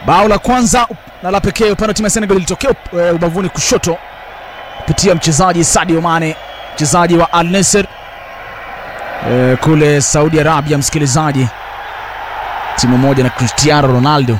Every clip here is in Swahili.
bao la kwanza na la pekee upande wa timu ya Senegal lilitokea uh, ubavuni kushoto kupitia mchezaji Sadio Mane, mchezaji wa Al Nassr uh, kule Saudi Arabia. Msikilizaji, timu moja na Cristiano Ronaldo.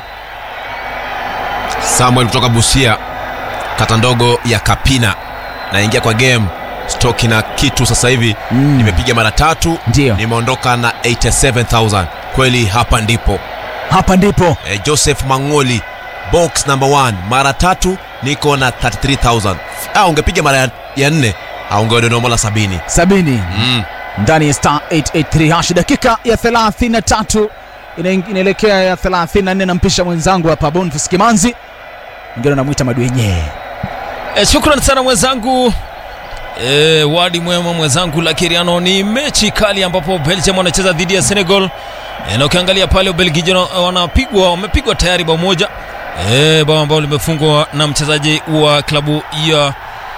Samuel kutoka Busia, kata ndogo ya Kapina, naingia kwa game stoki na kitu sasa hivi Mm. nimepiga mara tatu, Ndio. nimeondoka na 87000 kweli. Hapa ndipo Hapa ndipo eh, Joseph Mangoli box number 1 mara tatu niko na 33000 ah, ungepiga mara ya- ya nne ah, ungeodonomola sabini sabini mm. ndani ya star 883 hash. Dakika ya 33 ina- inaelekea ya 34, nampisha mwenzangu hapa Boniface Kimanzi, ngine namwita madwenye E, shukran sana mwenzangu e, wadi mwema mwenzangu Lakiriano. Ni mechi kali ambapo Belgium wanacheza dhidi ya Senegal e, na ukiangalia pale Ubelgiji wana- wanapigwa wamepigwa tayari bao moja e, bao ambao limefungwa na mchezaji wa klabu ya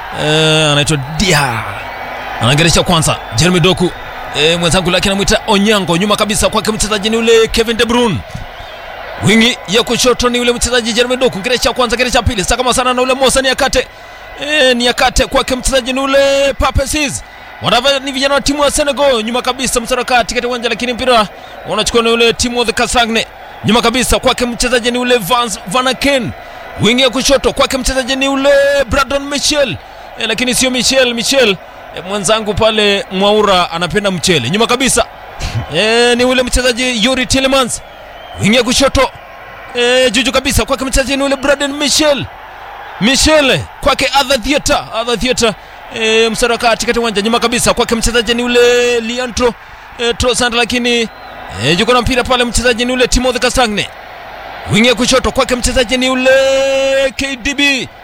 e, anaitwa Dia anaangeresha kwanza Jeremy Doku e, mwenzangu lake anamwita Onyango, nyuma kabisa kwake mchezaji ni ule Kevin De Bruyne wingi ya kushoto ni ule mchezaji Jeremy Doku, kile cha kwanza, kile cha pili, sakama sana na ule Mosa ni akate e, ni akate kwake mchezaji ni ule Pape Ciss. Wanava ni vijana wa timu ya Senegal, nyuma kabisa msaraka katikati uwanja, lakini mpira unachukua ni ule timu the Kasagne, nyuma kabisa kwake mchezaji ni ule Vans Van Aken, wingi ya kushoto kwake mchezaji ni ule Brandon Michel e, lakini sio Michel Michel e, mwenzangu pale Mwaura anapenda mchele, nyuma kabisa e, ni ule mchezaji Yuri Tillemans wingi ya kushoto e, juju kabisa kwake mchezaji ni ule Braden Michel Michel kwake Adha Theatre Adha Theatre e, msaraka katikati uwanja nyuma kabisa kwake mchezaji ni ule Liantro e, Trossard lakini e, yuko na mpira pale mchezaji ni ule Timothy Castagne wingi ya kushoto kwake mchezaji ni ule KDB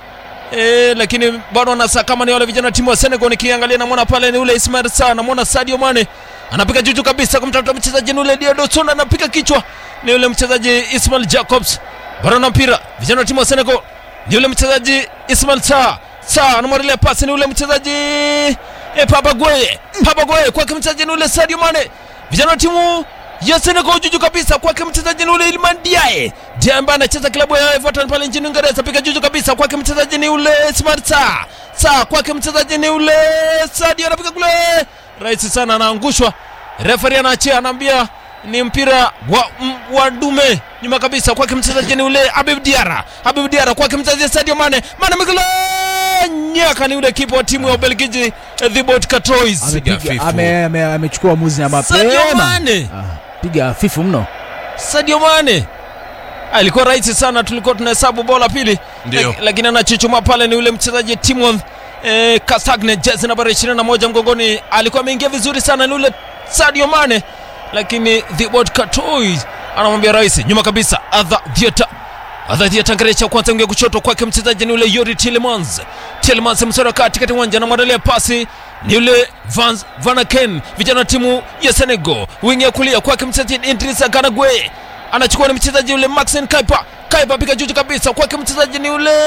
e, lakini bado anasa kama ni wale vijana wa timu wa Senegal. Nikiangalia namwona pale ni ule Ismail Sarr, namwona Sadio Mane anapiga juju kabisa kumtafuta mchezaji ni ule Diado Sona, anapiga kichwa ni ule mchezaji Ismail Jacobs, bado na mpira vijana wa timu wa Senegal ni ule mchezaji Ismail Sarr. Sarr anamwarelia pasi ni ule mchezaji e, Papa Gueye, Papa Gueye kwake mchezaji ni ule Sadio Mane, vijana wa timu ya Senegal juju kabisa kwake mchezaji ni ule Iliman Diaye Diaye ambaye anacheza klabu ya Everton pale nchini Uingereza, piga juju kabisa kwake mchezaji ni ule Ismail Sarr. Sarr kwake mchezaji ni ule Sadio, anapiga kule rahisi sana, anaangushwa. Refari anaachia, anaambia ni mpira wa, m, wa dume. Nyuma kabisa kwake mchezaji ni ule Habib Diarra, Habib Diarra kwake mchezaji Sadio Mane, Mane amekula nyaka, ni ule kipa wa timu ya Ubelgiji eh, Thibaut Courtois. Piga Amepiga- fifu. ame- ame- amechukua uamuzi na Sadio mapema Mane, Ah, piga fifu mno Sadio Mane alikuwa rahisi sana, tulikuwa tunahesabu bao la pili, Ndio. Lak- lakini anachuchuma pale ni ule mchezaji Timon eh, Castagne, jezi nambari 21 mgongoni, alikuwa ameingia vizuri sana, ni ule Sadio Mane, lakini Thibaut Courtois anamwambia rahisi, nyuma kabisa Adha Diata Adha Diata ngerecha kwanza ingia kushoto kwake mchezaji ni ule Yuri Tillemans. Tillemans msara katikati uwanja anamwandalia pasi ni yule Van Van Aken, vijana wa timu ya Senegal, wingi ya kulia kwake mchezaji Idrissa Gana Gueye anachukua ni mchezaji yule Maxen Kaipa. Kaipa piga juju kabisa kwake mchezaji ni yule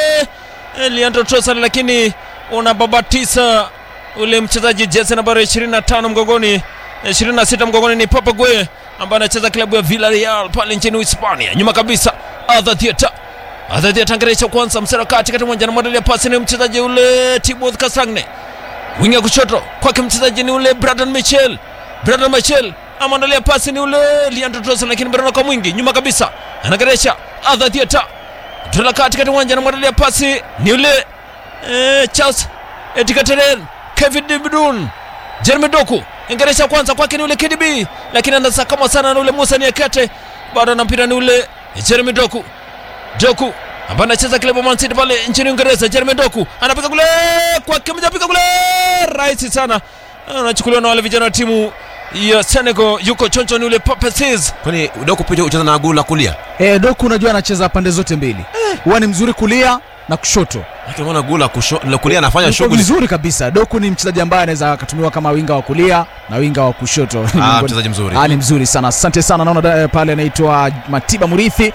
eh, Leandro Trossard, lakini unababatisa ule mchezaji jezi nambari 25 mgongoni eh, 26 mgongoni ni Papa Gueye ambaye anacheza klabu ya Villarreal pale nchini Hispania. Nyuma kabisa Adha Theatre Adha Theatre angeresha kwanza msara katikati uwanja anamwandalia pasi ni mchezaji ule Thibaut Castagne wingi ya kushoto kwake mchezaji ni ule Bradan Michel. Bradan Michel amwandalia pasi ni ule Leandro Trossard, lakini bado kwa mwingi nyuma kabisa anageresha Adha Theatre Tola katikati uwanja anamwandalia pasi ni ule eh, Charles Etikaterel Kevin De Bruyne Jeremy Doku ingeresha kwanza kwake ni ule KDB, lakini anasakama sana na ule Musa Niakate, bado na mpira ni ule Jeremy Doku Doku ambaye anacheza klabu ya Man City pale nchini Uingereza. Jeremy Doku anapiga kule kwake, mjapiga kule rahisi sana, anachukuliwa na wale vijana wa timu ya Senegal. Yuko choncho ni ule Pape Ciss. kwani udogo pia ucheza na guu la kulia e, Doku unajua anacheza pande zote mbili huwa ni mzuri kulia na kushoto Lakini unaona guu la kusho- la kulia anafanya Yuko shughuli vizuri kabisa Doku ni mchezaji ambaye anaweza akatumiwa kama winga wa kulia na winga wa kushoto Ni Ah, miongoni- mchezaji mzuri. Ah, ni mzuri sana asante sana naona da- pale anaitwa Matiba Murithi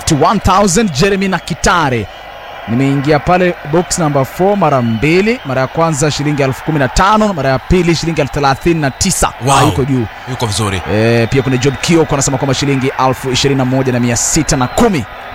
51000 Jeremy na Kitare nimeingia pale box number 4 mara mbili mara ya kwanza shilingi elfu kumi na tano mara ya pili shilingi elfu thelathini na tisa Wow. Ah, yuko juu yuko vizuri e, pia kuna Job Kioko anasema kwamba shilingi elfu ishirini na moja na mia sita na kumi